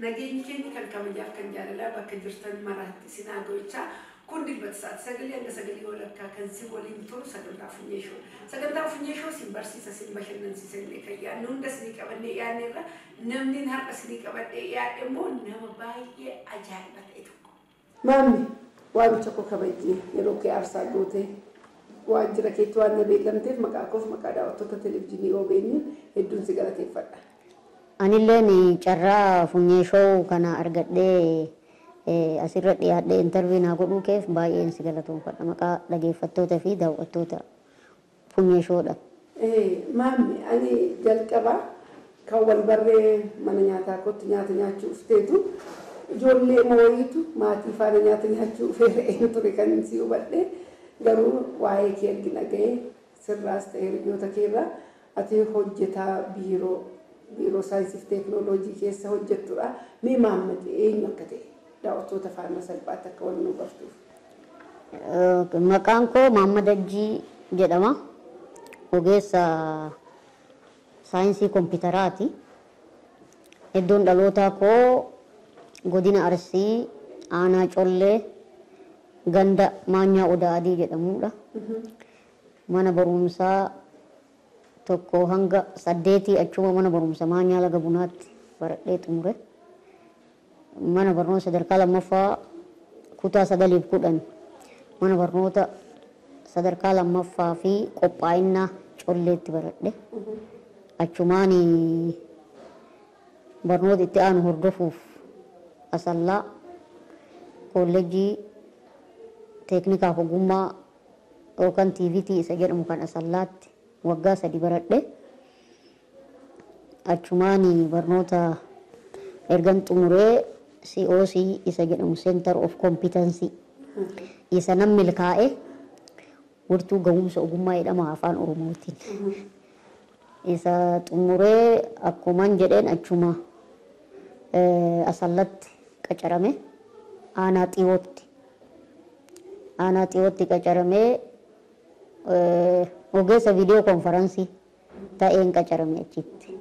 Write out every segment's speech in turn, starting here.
nageenyi keenya kan kabajaaf kan jaalalaa bakka jirtan maraatti sinaa gochaa kun dilbata sa'aati sagalee hanga sagalee walakkaa kan si waliin turu sagantaa funyeeshoo sagantaa funyeeshoo sin barsiisa sin bashannansiisa illee kan yaadnu hunda sinii qabannee yaadne irra namni har'a sinii qabadhee yaadhe immoo nama baay'ee ajaa'iba ta'e tokko. Maammi waamicha koo kabajjee yeroo kee aarsaa gootee waajjira keetti waan na beekamteef maqaa koof maqaa daawwattoota televizyiinii OBN hedduun si galateeffadha. Anilleen carraa funyeeshoo kana argadhee asirra dhiyaadhee intarvii naa godhuu keef baay'een si galatoomfadha maqaa dhageeffattoota fi daawwattoota funyeeshoodha. Maammi ani jalqaba kan wal barree mana nyaataa kootti nyaata nyaachuu ufteetu ijoollee mooyitu maatii faana nyaata nyaachuu ufee ture kan si hubadhe garuu waa'ee kee argina ga'ee sirraas ta'e hiriyoota keerraa ati hojjetaa biiroo biiroo saayinsii fi teeknooloojii keessa hojjettudha. Mee maammate eenyu akka ta'e daawwattoota faana salphaatti akka wal nu bartuuf. Maqaan koo Maammad Ajjii jedhama. Ogeessa saayinsii kompiitaraati. Iddoon dhalootaa koo godina Arsii aanaa Collee ganda Maanyaa Odaa Adii jedhamudha. Mana barumsaa tokko hanga saddeetii achuma mana barumsa Maanyaa Laga Bunaatti baradhee xumure. Mana barnoota sadarkaa lammaffaa kutaa sagaliif kudhan mana barnoota sadarkaa lammaffaa fi qophaa'inaa colleetti baradhe. Achumaan barnoota itti aanu hordofuuf asallaa kolleejjii teeknikaaf ogummaa yookaan tiiviitii isa jedhamu kan asallaatti waggaa sadi baradhe. Achumaan barnoota ergan xumuree COC isa jedhamu Center of Competency isa nan milkaa'e wirtuu ga'umsa ogummaa jedhama afaan Oromootiin. Isa xumuree akkuman jedheen achuma asallatti qacarame aanaa xiyootti. Aanaa xiyootti qacaramee ogeessa viidiyoo konferansii ta'een qacarame achitti.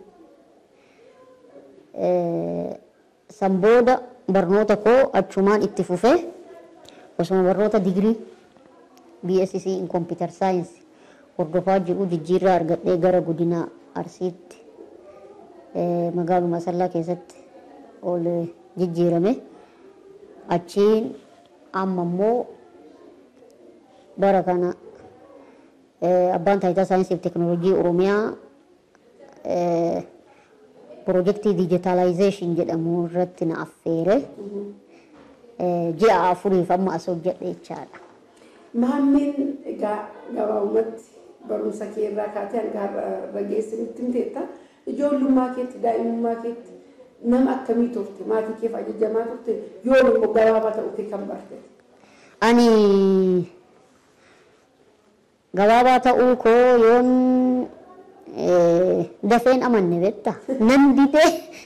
San booda barnoota koo achumaan itti fufee osuma barnoota digirii BSc in computer science hordofaa jiru jijjiirraa argadhee gara godina Arsiitti magaaluma Asallaa keessatti ol jijjiirame. Achiin amma immoo bara kana abbaan taayitaa saayinsii fi teeknooloojii Oromiyaa piroojeektii dijitaalaayizeeshin jedhamu irratti na affeere ji'a afuriif amma as hojjedhe jechaadha. Maammeen egaa gabaabumatti barumsa kee irraa kaatee hanga har'a geessinitti himteetta ijoollummaa keetti daa'imummaa keetti nama akkamii turte maatii keef ajajamaa turte yoon immoo gabaabaa ta'uu kee kan barte. Ani gabaabaa ta'uu koo yoon dafeen amanne betta nan didee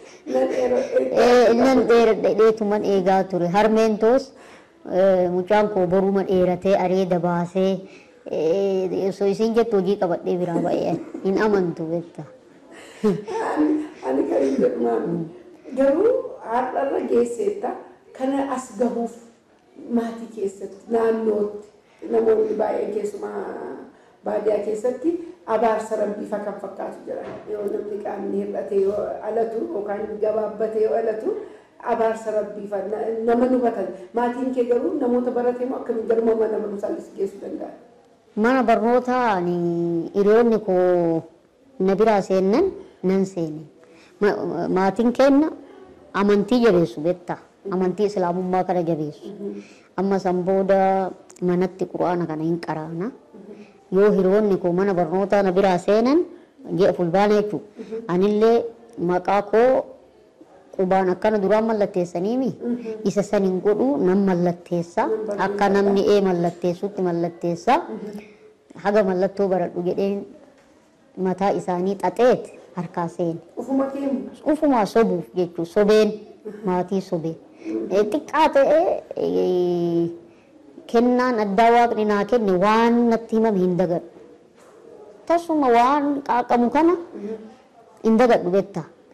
nan dheeradheetuman eegaa ture harmeen toos mucaan koo boruma dheeratee areeda baasee osoo isin jettu hojii qabadhee biraa ba'ee hin amantu betta. Ani kan hin jedhu maamni garuu har'arra geesseetta kana as gahuuf maatii keessatti naannootti namoonni baay'een keessumaa baadiyyaa keessatti abaarsa rabbiifa kan fakkaatu jira yoo namni qaamni hir'ate yoo alatu yookaan gabaabbate yoo alatu abaarsa rabbiifa nama hubatan maatiin kee garuu namoota baratee moo akkamiin garuma mana barumsaa geessuu danda'a. Mana barnootaa hiriyoonni koo na biraa seennan nan seene. Maatiin keenna amantii jabeessu beektaa amantii islaamummaa kana jabeessu. Amma san booda manatti quraana kana hin qaraana. Yoo hiriyoonni koo mana barnootaa na biraa seenan ji'a fulbaana jechuudha. Anillee maqaa koo qubaan akkana duraan mallatteessaniimi isa saniin godhu nan mallatteessa akka namni ee mallatteessutti mallatteessa haga mallattoo baradhu jedheen mataa isaanii xaxeet harkaa seene. Ufuma keemu. Ufumaa sobuuf jechuun sobeen maatii sobee. Xiqqaa ta'ee kennaan addaa waaqni naa kenne waan natti himame hin dagadhu. Tasuma waan qaaqamu kana hin dagadhu betta.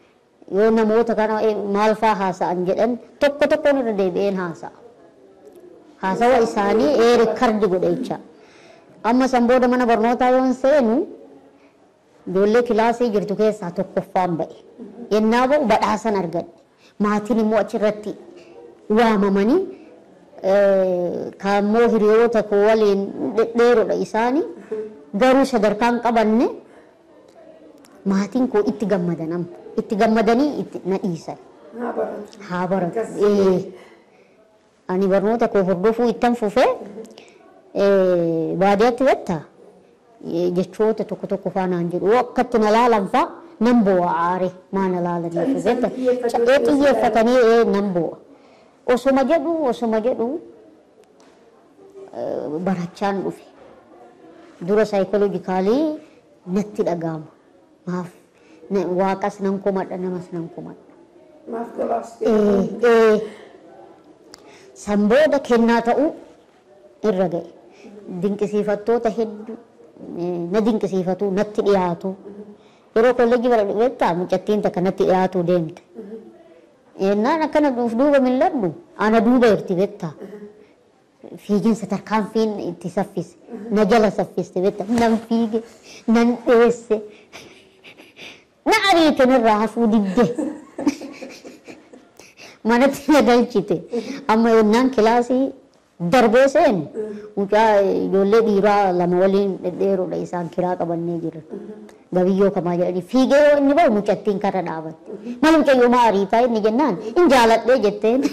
yoo namoota kana eh, maal faa haasa'an jedhan tokko tokkoon irra deebi'een haasa'a. Haasawa isaanii ee rikardi godhe jecha. Amma san booda mana barnootaa yoon seenu ijoollee kilaasii jirtu keessaa tokkoffaan ba'e. Yennaa ba'u badhaasan argadhe. Maatiin immoo achirratti waamamanii eh, kaammoo hiriyoota koo waliin dhedheeroodha isaanii garuu sadarkaan qabanne maatiin koo itti gammadan amma itti gammadanii itti na dhiisan haa baratu. haa baratu Akkas. Eh, ani barnoota koo hordofuu ittan fufee eh, baadiyyaatti bettaa eh, jechoota tokko tokko faanaan jedhu akkatti na laalan faa nan bo'a aare maa na laalaniif Callisanii betta xiyyeeffatanii Ca- eh, xiyyeeffatanii eh, nan bo'a osuma jedhu osuma jedhu eh, barachaan dhufe dura saayikooloojikaalii natti dhaga'ama maaf na- waaqas nan komadha namas nan komadha Maaf gabaabsitee. Eh, eh, san booda kennaa ta'uu irra ga'e. Dinqisiifattoota hedduu eh, na dinqisiifatu natti dhiyaatu. Yeroo kolleejjii bara dhufeettaa mucattiin takka natti dhiyaatu deemte. Yennaan akkana duuf duuba milladhu ana duuba jirti beektaa. Fiiginsa tarkaanfiin itti saffise. Na jala saffiste beektaa. Nan fiige, nan dheesse. Na ariite nirraa hafuu didde. manatti na galchite amma yennaan kilaasii darbee seenu mucaa ijoollee dhiiraa lama waliin dhedheeroodha isaan kiraa qabannee jiran gabiyyoo kamaa jedhanii fiigee yoo inni bahu mucattiin karra dhaabatte mal mucayyoo maa ariitaa inni jennaan in jaaladhee jetteen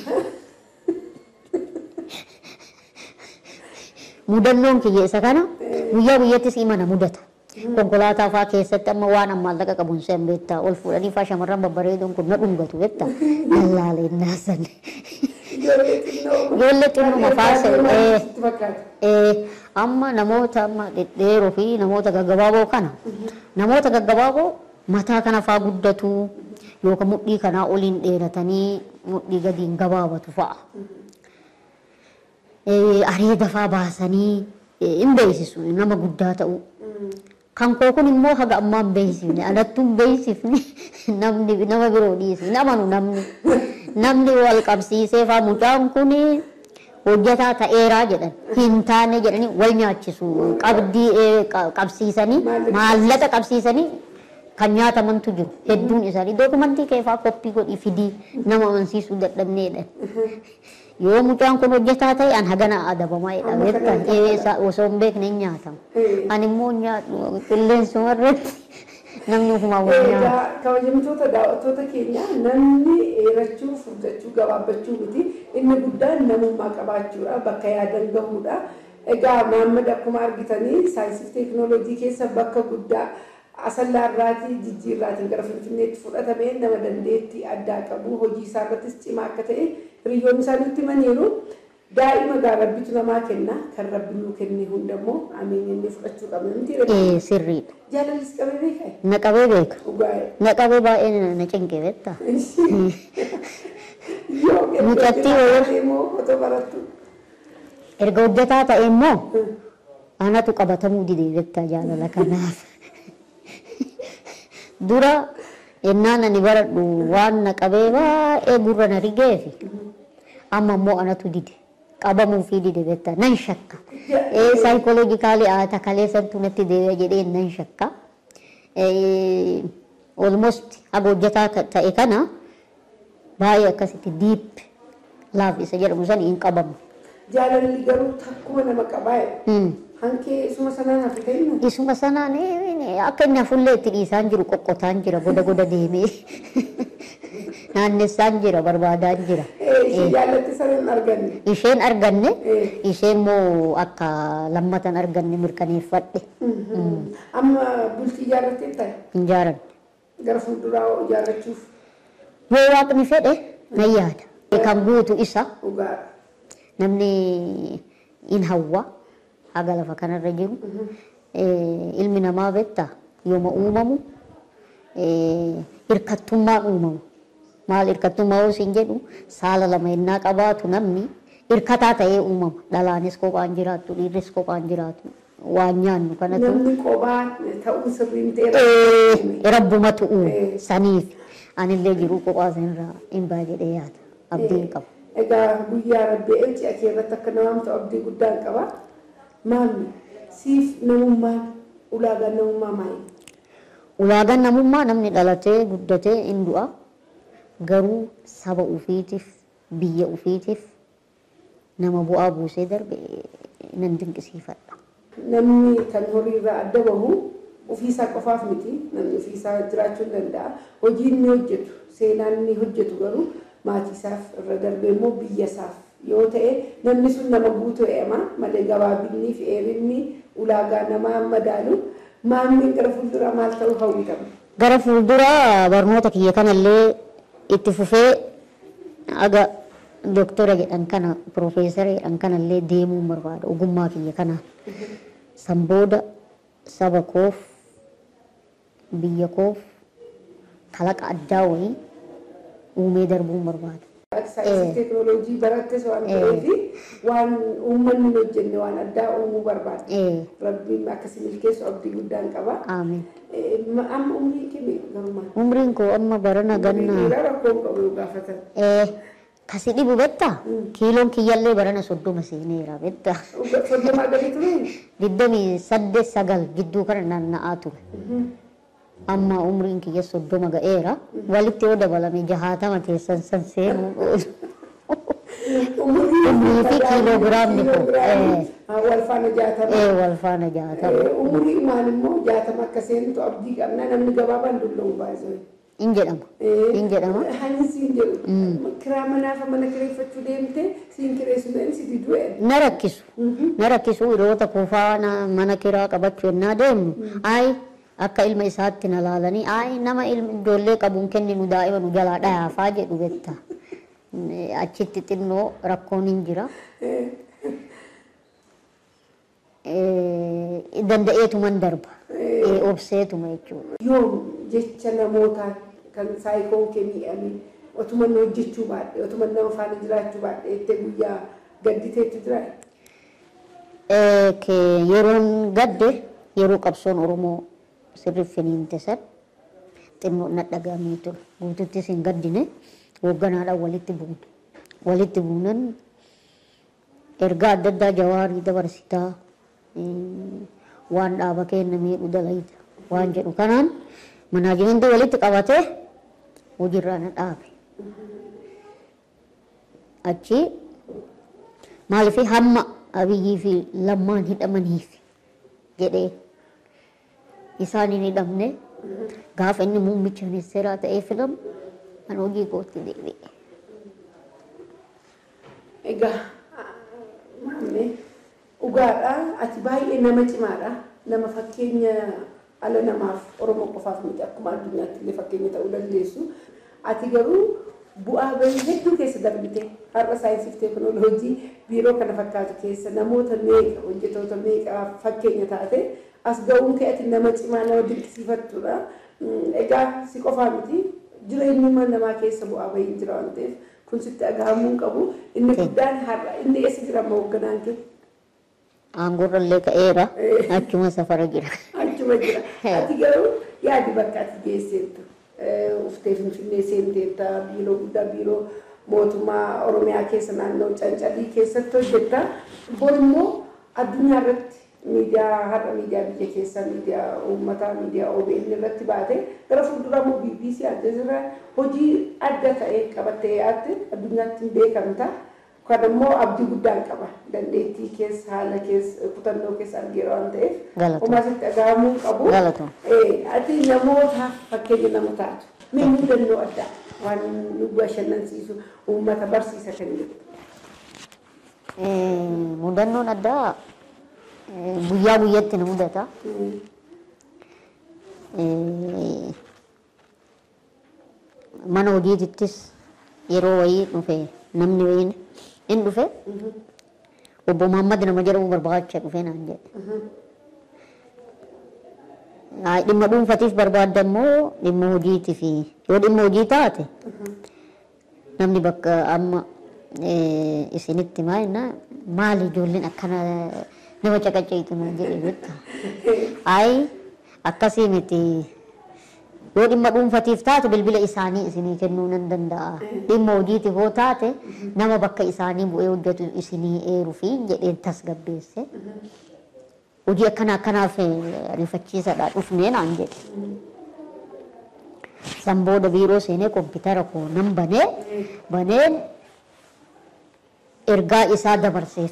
mudannoon kiyya isa kana guyyaa guyyattis imana mudata konkolaataa faa keessatti amma waan ammaan laqa qabuun seen beektaa ol fuudhanii faa shamarran babbareedoon kun na dhungatu beektaa lallaalee naasan Ijoollee xinnoo. Ijoollee xinnoo mafaasa, eh. Sitti fakkaata. Eh, amma namoota amma dhedheeroo fi namoota gaggabaaboo kana namoota gaggabaaboo mataa kana faa guddatu yookaan mudhii kanaa oliin dheeratanii mudhii gadiin gabaabatu fa'a. Eh, areeda faa baasanii eh, hin beeksisu nama guddaa ta'uu. Kan koo kun immoo haga ammaa hin beeksifne anattuu hin beeksifne namni nama biroo dhiisne namanu namni namni wal qabsiisee faa mucaan kun hojjetaa ta'eeraa jedhan hin taane jedhanii wal nyaachisu qabdii eh, qa- qabsiisanii Maallaqa maallaqa qabsiisanii kan nyaatamantu jiru hedduun isaanii dookumantii keefaa koppii godhii fidii nama amansiisuu dadhabneedha. Yoo mucaan kun hojjetaa ta'e an hagana adabamaa jedha Amma beektaa kana Eh, isa- osoo hin beekne hin nyaatamu. Eh. Ani immoo nyaadhu qilleensuma irratti namni ofumaa wal nyaata. Egaa kabajamtoota daawwattoota keenya namni dheerachuu furdachuu gabaabbachuu miti inni guddaan namummaa qabaachuudha bakka yaadan gahuudha. Egaa Maammad akkuma argitanii saayinsii fi teekinooloojii keessa bakka guddaa asallaarraatii jijjiirraatiin gara finfinneetti fudhatamee nama dandeettii addaa qabu hojii isaa irrattis cimaa akka ta'e hiriyoonni isaa nutti himaniiru. Daa'ima gaa rabbitu namaa kenna kan rabbi nuu kenne hundammoo ameenyannee fudhachuu qabna miti Eh, Sirriidha. jaalalis qabee beekaa Na qabee beeka. dhugaa'e. Na qabee baay'ee na- na cinqe beektaa. Mucattii wayii- immoo otoo barattu. Erga hojjetaa ta'e immoo anatu qabatamuu didee beektaa jaalala kanaaf. Dura ennaan ani baradhu waan na qabee baay'ee gurra na rigeefi amma immoo anatu dide qabamuu fi dide beektaa nan shakka. Eh, Saayikooloojikaalii haata kaleessantu natti deebi'a jedhee nan shakka. Eh, Almost haga hojjetaa ka- ta'e kana baay'ee akkasitti diip laaf isa jedhamu san hin qabamu. Jaalalli garuu takkuma nama qabaa'e. Hmm. Hankee isuma sanaan hafe kennu. Isuma sanaan eh, akka inni hafullee itti dhiisaan jiru qoqqotaan jira goda goda deemee naannessaan jira barbaadaan jira. Ishee jaallatti sana hin arganne. Isheen arganne Eh. isheen immoo akka lammatan arganne mirkaneeffadhe Amma bultii ijaarrattee ta'e hin jaaran. gara fuulduraa ijaarrachuuf Yoo waaqni fedhe nan yaada. Kan guutu isa dhugaadha. namni in hawwa haga lafa kanarra jiru Eh, ilmi namaa beektaa yooma uumamu eh, hirkattummaan uumamu maal hirkattummaa yoo isin jedhu saala lama yennaa qabaatu namni hirkataa ta'ee uumama dhalaanis kophaan jiraattu dhiirris kophaan jiraatu waan nyaannu kanatu Namni qophaa ta'uun sirriin ta'e Eh, rabbumatu uume Eh. saniif anillee jiruu kophaa sanirraa hin baa jedhee yaada abdiin qaba. Egaa guyyaa rabbee elchi akee irratti akka namaamtu abdii guddaan qaba. Maamni siif namummaan ulaagaan namummaa maali? Ulaagaan namummaa namni dhalatee guddatee hin du'a garuu saba ufiitiif biyya ufiitiif nama bu'aa buusee darbe nan dinqisiifadha. Namni kan horiirraa adda bahu ofiisaa qofaaf miti namni ofiisaa jiraachuu hin danda'a. Hojii inni hojjetu seenaan inni hojjetu garuu maatiisaaf irra darbee immoo biyyasaaf yoo ta'e namni sun nama guutuu eema malee gabaabinni fi dheerinni ulaagaa namaa madaalu maamni gara fuulduraa maal ta'uu hawwitama. Gara fuulduraa barnoota kiyya kanallee itti fufee aga doktora jedhan kana piroofeesara jedhan kanallee deemuu barbaada ogummaa kiyya kana san booda saba koof biyya koof kalaqa addaa wayii uumee darbuu barbaada. Saayinsii teekinooloojii barattes waan ta'eef waan uummanni hin hojjenne waan addaa uumuu barbaada. Eh, Rabbiin akkasii milkeessu abdii guddaan qaba. Aamin. Eh, ma- Amma umrii kee garumaa. Umriin koo amma barana ganna Dhiiraa rakkoon qabu yoo gaafatan. eh, kasi dhibu betta kiiloon kiyyallee barana soddoma seeneera betta Soddomaa gadi tureen. digdamii saddeet sagal gidduu kana naanna'aa ture. amma umriin kiyya soddoma ga'eera walitti yoo dabalame jahaatama teessan san seenuu Umrii fi kiiloogiraamni kun, eh. Wal faana jaatama. ee wal faana jaatama Eh, Umurii maal immoo jaatama akka seentu abdii qabna namni gabaabaan dulla'u baay'ee. in jedhama in jedhama Hani siin jedhu. Kiraa manaafa mana kireeffachuu deemte siin kireessu ta'in si diduu jedhu. na rakkisu na rakkisu hiriyoota kuufaana mana kiraa qabachuu yennaa deemnu ay akka ilma isaatti na laalanii ay nama ilma ijoollee qabuun kenninu daa'ima nu jalaa dhayaafaa jedhu betta achitti xinnoo rakkoon hin jira Eh, danda'eetuman darba Eh, obseetuma jechuudha Yoom jecha namootaa kan saayikoo kee miidhame otuma inni hojjechuu baadhe otuma nama faana jiraachuu baadhe jettee guyyaa gadditeetu jira. Eh, ke yeroon gadde yeroo qabsoon oromoo sirriif finiinte san xinnoo na dhagahamee ture guututtis hin gaddine hoogganaadhaan walitti buune walitti buunan ergaa adda addaa jawaarii dabarsitaa eh, waan dhaaba kenna miidhu dalayita waan jedhu kanaan manaajimentii walitti qabatee hojiirraa na dhaabe achi maaliif hamma abiyyii fi lammaan hidhamaniif jedhee isaan hin hidhamne gaafa inni muummicha ministeeraa ta'ee filamu kan hojii kootti deebi'e. Egaa maamne dhugaadha ati baay'ee nama cimaadha nama fakkeenya ala namaaf oromoo qofaaf miti akkuma addunyaatti illee fakkeenya ta'uu dandeessu ati garuu bu'aa bahii hedduu keessa darbite har'a saayinsii fi teekinooloojii biiroo kana fakkaatu keessa namoota meeqa hojjetoota meeqa fakkeenya taate as ga'uun kee ati nama cimaa nama dinqisiifattudha. Mm, Egaa si qofaa miti jireenyuma namaa keessa bu'aa bahii jira waan ta'eef kun sitti dhagahamuu hin qabu inni guddaan har'a inni eessa jira amma hoogganaan kee Aangoorra illee ka'eera achuma safara jira. achuma jira ati garuu yaadi bakka ati geesseettu uftee finfinnee seenteetta biiroo guddaa biiroo mootummaa oromiyaa keessa naannoo cancalii keessatti hojjetta bor immoo addunyaa irratti miidiyaa har'a miidiyaa biyya keessaa miidiyaa uummataa miidiyaa OBN irratti baate gara fuulduraa immoo BBC Aljazeera hojii adda ta'e qabattee yaatte addunyaatti hin beekamta. Kan immoo abdii guddaan qaba dandeettii keessa haala keessa kutannoo keessa argeera waan ta'eef Galatoomaa. homaa sitti dhagahamuu hin qabu. Galatoomaa. Eh, Ati namoota fakkeenya nama taatu mee mudannoo addaa waan nu bashannansiisu uummata barsiisa kan jedhu. Eh, Mudannoon addaa eh, guyyaa guyyatti na mudata. Eh, Mana hojiitittis yeroo wayii dhufe namni wayiin in dhufe obbo Muhammad nama jedhamu barbaacha dhufe naan jedhe. Haa, Dhimma dhuunfatiif barbaadda immoo dhimma hojiitiif yoo dhimma hojii taate namni bakka amma eh, isinitti maa jenna maali ijoolleen akkana nama caqacaytu naan jedhe jetta. Ayi akkasii miti yoo dhimma dhuunfatiif taate bilbila isaanii isinii kennuu nan danda'a dhimma hojiitiif yoo taate nama bakka isaanii bu'ee hojjetu isinii eeruu fi jedheen tasgabbeesse hojii akkana akkanaaf eh, ariifachiisadha dhufnee naan jedhe san booda biiroo seenee kompiitara koo nan banee baneen ergaa isaa dabarseef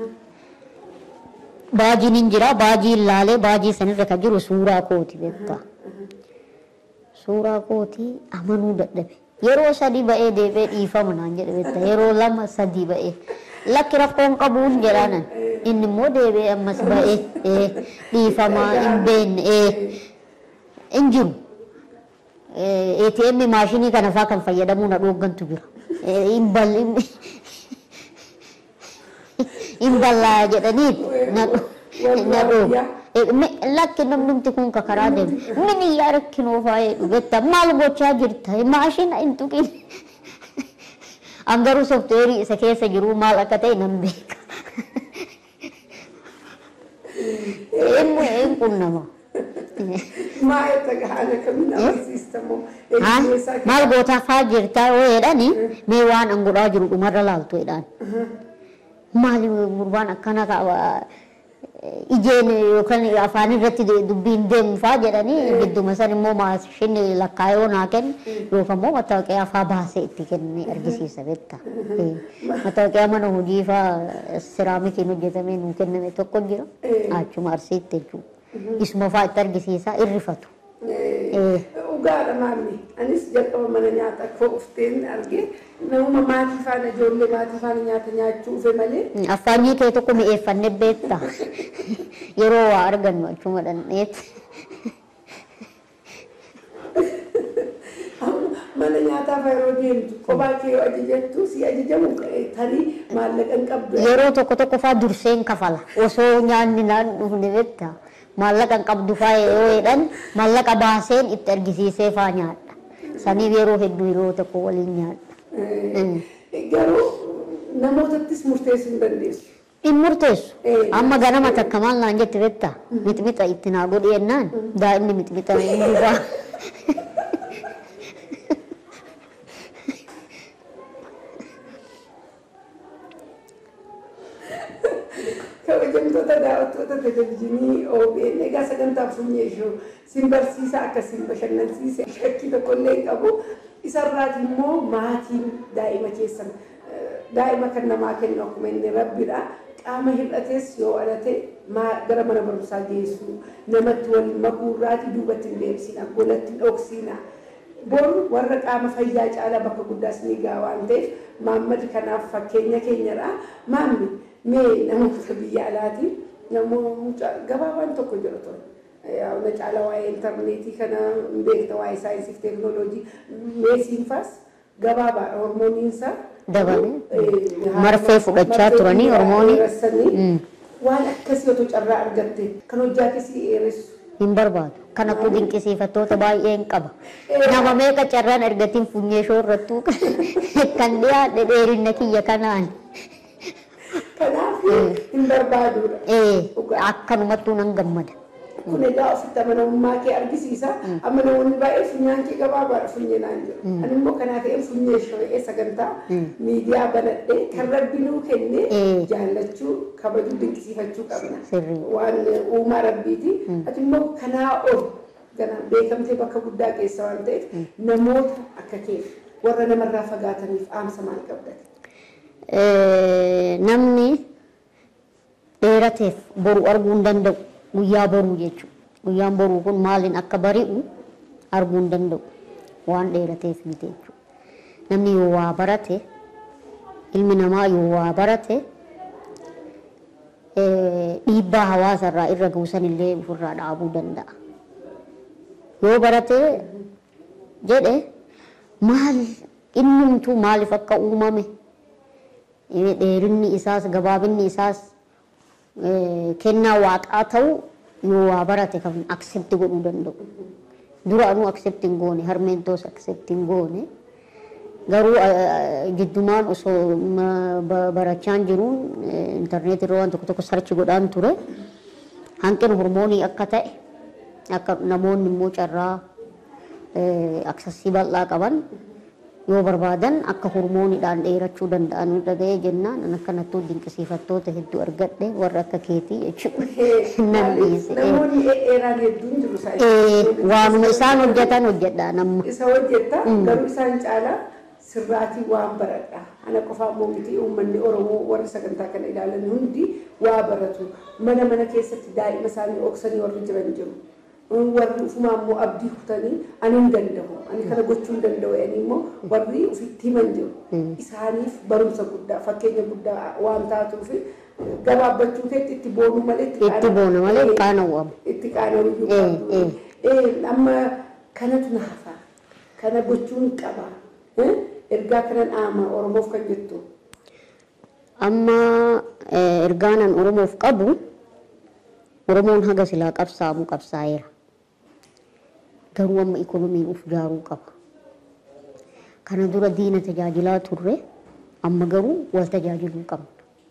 baajiin hin jira baajii ilaalee baajii sanirra kan jiru suuraa kooti beektaa suuraa kootii amanuu dadhabe yeroo sadii ba'ee deebee dhiifama naan jedhe beektaa yeroo lama sadii ba'ee lakki rakkoon qabuun jedhaanan inni immoo deebee ammas ba'ee ee, dhiifamaa hin beenne ee, hin jiru Eh, ATM maashinii kana faa kan fayyadamuu na dhooggantu jira. Eh, hin bal- hin- hin ballaa jedhanii na dho- na dhooga. Eh, mi- Lakki namnumti kun ka karaa deemu. Mini yaa rakkinoo faayee dhugetta maal gochaa jirta maashina hin tuqin. An garuu soofteerii isa keessa jiru maal akka ta'e nan beeka. Eenyu een qunnama. Maa itti haala kamiin agarsiistamu Ha? eenyumeessaa Maal gootaa faa jirtaa yoo jedhani mee waan an godhaa jiru dhumarra laaltu jedhaan. Maali gurbaan akkana qaba ijeen yookaan afaan irratti dubbiin deemu faa jedhanii gidduma san immoo maashinni lakkaayoo naa kennu yookaan immoo mattaawoqiyaa faa baasee itti kennee argisiisa beekta. Mattaawoqiyaa mana hojii faa siraamikiin hojjetamee nuu kenname tokko jira achuma arsiitti jechuudha. Isuma faa itti argisiisa irrifatu. Dhugaadha maammi. Anis jalqaba mana nyaata koo ufteen argee namuma maatii faana ijoollee maatii faana nyaata nyaachuu dhufe malee Affaanyii kee tokko mi'eeffannee beekta. Yeroo waa argannu achuma dhandheetti. amma mana nyaataa fa'a yeroo deemtu kophaa kee yoo ajajattu si ajajamu tarii maallaqa hin qabdu. Yeroo tokko tokko faa durseen kafala. Osoo nyaanni naan dhufne beekta. Maallaqa hin qabdu faa yoo jedhan maallaqa baaseen itti argisiisee faa nyaadha. Saniif yeroo hedduu yeroo tokko waliin nyaadha. Garuu namootattis murteessuu hin dandeessu. Hin murteessu. Eh. Amma ganama takka maal naan jette beekta. Mixmixa itti naa godhi jennaan daa'imni mixmixa hin dhufaa. kabajamtoota daawwattoota televizyiinii OBN egaa sagantaa funyee ishuu sin barsiisa akkasiin bashannansiise shakkii tokko illee hin qabu isarraati immoo maatiin daa'ima keessan eh, daa'ima kan namaa kennu akkuma inni rabbidha qaama hir'ates yoo alate maa- gara mana barumsaa geessu namatti wal makuurraati duubatti hin deebisina golatti hin dhoksina boru warra qaama fayyaa caalaa bakka guddaas ni gaa waan ta'eef maammadi kanaaf fakkeenya keenyadha maammi mee namoota biyya alaati namoota gabaabaan tokko jira ture Yaa, na caala waa'ee intarneetii kana hin beekta waa'ee saayinsii fi teeknooloojii meesiinfaas gabaabaadha hormooniinsa Dabalee. Eh, Marfee fudhachaa marfee turanii fudhaa hormoonii. dheeressanii Mm. waan akkasii otoo carraa argatte kan hojjaates dheeressu hin barbaadu. Kana kun dinqisiifattoota baay'een qaba. Nama meeqa carraan argatiin funyee shoorrattuu kan dhiyaadhe dheerina kiyya kanaan. kanaaf hin barbaadudha. Ee, akkanumattuu nan gammada. kun egaa ofitti amanamummaa kee argisiisa. Amma namoonni baay'ee funyaan kee gabaabaadha funyee naan jedhu. Ani immoo kanaa ta'een funyee sho'ee sagantaa miidiyaa banadhee kan rabbi nuu kenne Mm. jaallachuu kabajuu dinqisiifachuu qabna. Sirrii. Waan uumaa rabbiiti. Ati immoo kanaa ol gana beekamtee bakka guddaa keessa waan ta'eef namoota akka keef warra namarraa fagaataniif dhaamsa maal qabdati? Eh, Namni dheerateef boru arguu hin danda'u. Guyyaa boruu jechuudha. Guyyaan boruu kun maaliin akka bari'u arguu hin danda'u. Waan dheerateef miti jechuudha. Namni yoo waa barate, ilmi namaa yoo waa barate, eh, dhiibbaa hawaasarraa irra guusan illee ofirraa dhaabuu danda'a. Yoo barate jedhe maal innumtuu maaliif akka uumame eh, dheerinni isaas gabaabinni isaas eh, kennaa waaqaa ta'u yoo waa barate kan aksepti godhuu danda'u. Duraanuu aksepti hin goone harmeen toos aksepti hin goone. Garuu eh, jiddumaan osoo ma- ba- barachaan jiruun eh, intarneetii irra waan tokko tokko sarchi godhaan ture. Hanqina hormoonii akka ta'e akka namoonni immoo carraa aksasii bal'aa qaban yoo barbaadan akka hormooniidhaan dheerachuu danda'an dhaga'ee jennaan an akkanattuu dinqisiifattoota hedduu argadhe warra akka keetii jechuudha. Nan dhiise. Namoonni dheeraan hedduun jiru Eh, isaanii. Waanuma isaan hojjetan hojjedhaan amma. Isa hojjetta garuu isaan caalaa sirraatii waan baradha. Ana qofaa immoo miti uummanni Oromoo warri sagantaa kana ilaalan hundi waa baratu. Mana mana keessatti daa'ima isaanii oksanii warri jiran jiru. Warri ufumaa immoo abdii kutanii ani hin danda'u. Ani kana gochuu hin danda'u jedhanii immoo warri ofitti himan jiru. Isaaniif barumsa guddaa fakkeenya guddaa waan taatuuf gabaabbachuu keetti itti boonuu malee Itti boona malee Eh, qaanawwamu. itti qaanawuu Eh, qabdu. Eh, amma kanatu na hafa. Kana gochuun qaba. Eh, Ergaa kanan aama Oromoof kan jettu. Amma eh, ergaanan Oromoof qabu Oromoon haga silaa qabsaa'amu qabsaa'eera. Garuu amma ikonomiin uf jaaruu qaba. Kana dura diina tajaajilaa turre amma garuu wal tajaajiluu qabna.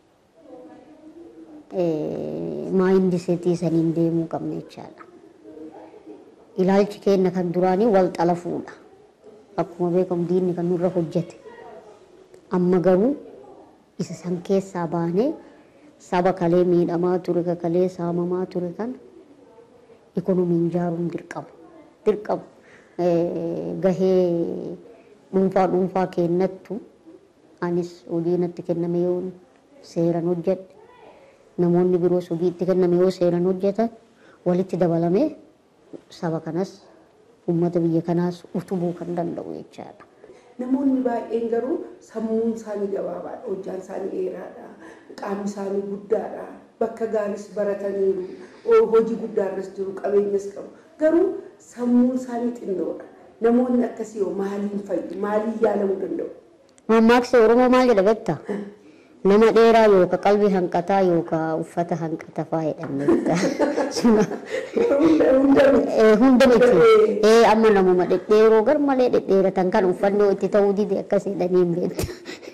Eh, Maayindi seetii saniin deemuu qabna jechaadha. Ilaalchi keenya kan duraanii wal xalafuudha. Akkuma beekamu diinni kan nurra hojjete. Amma garuu isa san keessaa baanee saba kalee miidhamaa ture ka kalee saamamaa ture kan ikonomiin ijaaruun dirqama. Dirqama Eh, gahee dhuunfaa dhuunfaa kennattu anis hojii natti kenname yoo seeran hojjedhe namoonni biroos hojii itti kenname yoo seeran hojjetan walitti dabalamee saba kanas uummata biyya kanaas utubuu kan danda'u jechaadha. Namoonni baay'een garuu sammuun isaanii gabaabaadha. Hojjaan isaanii dheeraadha. Qaamni isaanii guddaadha. Bakka gaaris barataniiru. o- Hojii guddaarras jiru. Qabeenyas qabu. Garuu sammuun isaanii xinnoodha. Namoonni akkasii yoo maaliin fayyu? Maaliin yaalamuu danda'u? Mammaaksa Oromoo maal jedha beektaa? Nama dheeraa yookaan qalbii hanqataa yookaan uffata hanqata fa'aa jedhamne beektaa? Suna Hunda hunda miti. eh, hunda miti. Eh, amma namuma dhedheeroo gar malee dhedheeratan kan uffanni itti ta'uu dide akkas jedhanii hin beektu.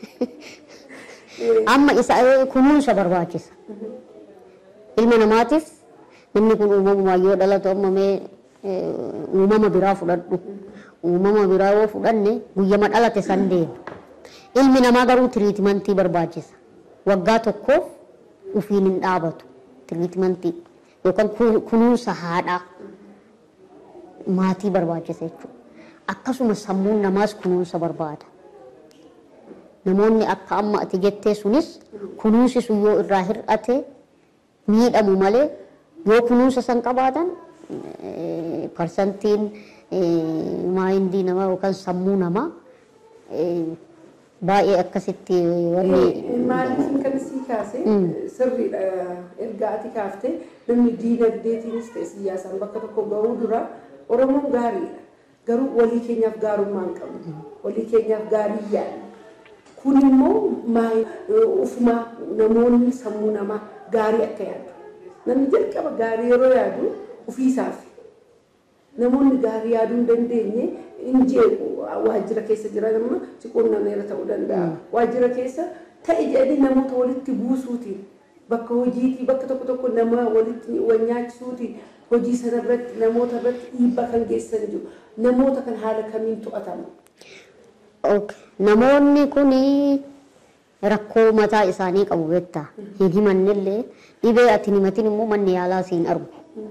Amma isa eh, kunuunsa barbaachisa. Ilma namaatiif namni kun uumamumaan yoo dhalatu amma mee eh, uumama biraa fudhadhu. Uumama biraa yoo fudhanne guyyama dhalate san deema. Ilmi namaa garuu tiriitimantii barbaachisa. Waggaa tokkoof ufiin hin dhaabatu tiriitimantii yookaan kun- kunuunsa haadhaa maatii barbaachisa jechuudha. Akkasuma sammuun namaas kunuunsa barbaada. Namoonni akka amma ati jettee sunis kunuunsi sun yoo irraa hir'ate miidhamu malee yoo kunuunsa san qabaatan eh, parsantiin eh, maayindii namaa yookaan sammuu namaa eh, baay'ee akkasitti wanni Maaliifin kan sii kaase sirriidha erga ati kaaftee namni diinagdeetiinis ta'e siyaasaan bakka tokko gahuu dura Oromoon gaariidha. Garuu walii keenyaaf gaarummaa hin qabnu. Walii keenyaaf gaarii yaadna. Kun immoo maal ufumaa namoonni sammuu namaa gaarii akka yaadu. Namni jalqaba gaarii yeroo yaadu ofiisaaf namoonni gaarii yaaduu hin dandeenye hin jeequ waajjira keessa jiran amma siqonnameera ta'uu danda'a. Waajjira keessa ta'e jedhanii namoota walitti buusuutiin bakka hojiitii bakka tokko tokko nama walitti wal nyaachisuutiin hojii sana irratti namoota irratti dhiibbaa kan geessan jiru. Namoota kan haala kamiin to'atamu. Ok. Namoonni kun rakkoo mataa isaanii qabu beektaa. Hin himannillee dhibee ati hin himatin immoo manni yaalaa siin argu.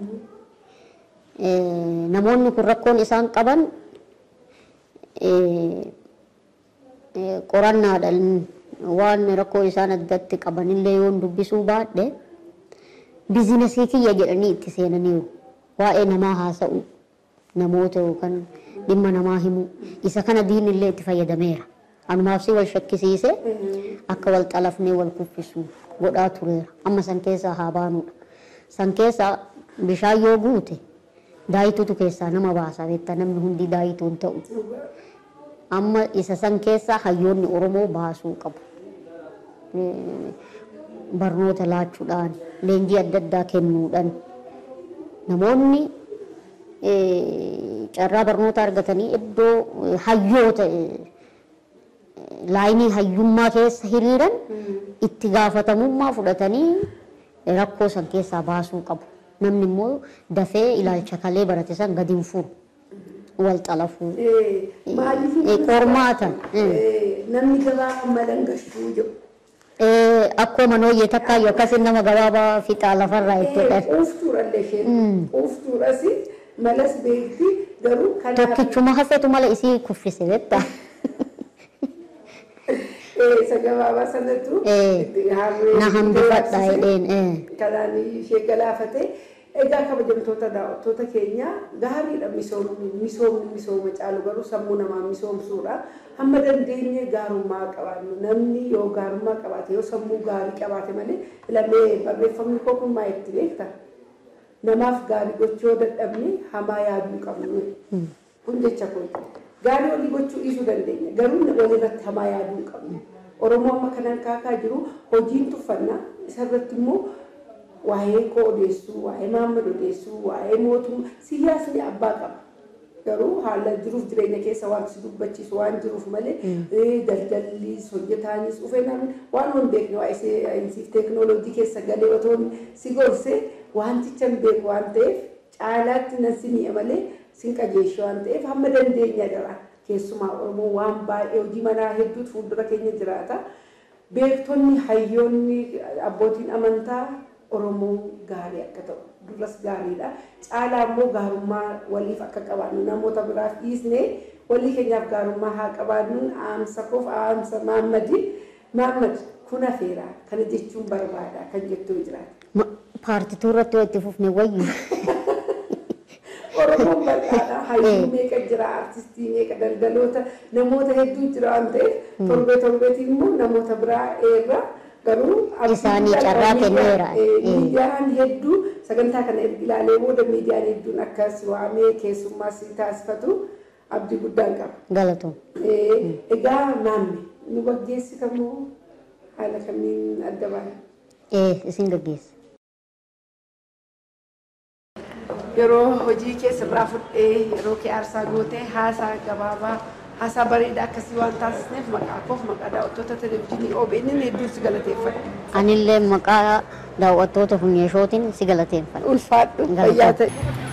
Eh, Namoonni kun rakkoon isaan qaban eh, eh, qorannaadhaan waan rakkoo isaan addatti qabanillee yoon dubbisuu baadhe biizinasii kiyya jedhanii itti seenaniiru. Waa'ee namaa haasa'u namoota yookaan dhimma namaa himu isa kana diinillee itti fayyadameera. Anumaaf si wal shakkisiise akka wal xalafnee wal kuffisu godhaa tureera. Amma san keessaa haa baanudha. San keessaa bishaan yoo guute daayituutu keessaa nama baasa beektaa namni hundi daayituu hin ta'u. Amma isa san keessaa hayyoonni Oromoo baasuu qabu. Eh, Barnoota laachuudhaan, leenjii adda addaa kennuudhaan namoonni eh, carraa barnoota argatanii iddoo eh, hayyoota eh, laayinii hayyummaa keessa hiriiran itti gaafatamummaa fudhatanii rakkoo san keessaa baasuu qabu. Namni immoo dafee ilaalcha kalee barate san gadi hin furu. wal xalafuu. Eh, Maaliif Eh, qormaata. Eh, namni gabaa amma dhangashuu jiru. Eh, Akkuma nooyyee takkaayyuu akkasiin nama gabaabaa fixaa lafarraa ittidha. Quuftuurallee isheen quuftuuras malas beekti garuu kanaaf Tokkichuma hafetu mala isii kuffise betta. eh, isa gabaabaa sanattu Eh, harree Na hambifadha dararsise. jedheen. eh. kanaan ishee galaafate egaa kabajamtoota daawwattoota keenya gaariidha misoomni misoomni misooma caalu garuu sammuu namaa misoomsuudha hamma dandeenye gaarummaa qabaannu namni yoo gaarummaa qabaate yoo sammuu gaarii qabaate malee lamee barreeffamni koo kun maa itti beekta namaaf gaarii gochuu yoo dadhabne hamaa yaaduu qabnu kun jecha kun gaarii olii gochuu dhiisuu dandeenya garuu walirratti hamaa yaaduu hin qabnu oromoo amma kanaan kaakaa jiru hojiin tuffannaa isarratti immoo waa'ee koo odeessuu waa'ee maammad odeessuu waa'ee mootummaa siyaasni abbaa qaba garuu haala jiruuf jireenya keessa waan si dubbachiisu waan jiruuf malee eh, daldallis hojjetaanis dhufee namni waan hin beekne waa'ee saayinsiif teeknooloojii keessa galee otoo si gorse wanticha hin beeku waan ta'eef caalaatti nan si mi'a malee sin qajeeshe waan ta'eef hamma dandeenya jira keessumaa oromoo waan baay'ee hojii manaa hedduutu fuuldura keenya jiraata beektonni hayyoonni abbootiin amantaa oromoo gaarii akka ta'u duras gaariidha caalaa immoo gaarummaa waliif akka qabaannu namoota biraaf dhiisne walii keenyaaf gaarummaa haa qabaannuun aamsa koof aamsa maammadi maammad kun hafeera kana jechuun barbaada kan jettuu jiraata. Ma- Paartituu irratti itti fufne wayyu. Oromoon bal'aadha. Hayyuu meeqa jira, artistii meeqa daldaloota namoota hedduu jira waan ta'eef torbee torbeetiin immoo namoota biraa eerra garuu Isaanii carraa kenneera. Miidiyaan hedduu sagantaa kana erga ilaalee booda miidiyaan hedduun akkas waamee keessummaa si taasifatu abdii guddaan qaba. Galatoom. Eh, Egaa maammi nu gaggeessitamoo haala kamiin adda baana? Eh, isin gaggeessa. yeroo hojii keessa biraa fudhee yeroo kee aarsaa gootee haasaa gabaabaa haasaa bareedaa akkasii waan taasisneef maqaa koof maqaa daawwattoota televizyiinii OBN hedduun si galateeffadha. Anillee maqaa daawwattoota funyeeshootiin si galateeffadha. Ulfaadhu Galatoom. fayyaa ta'e.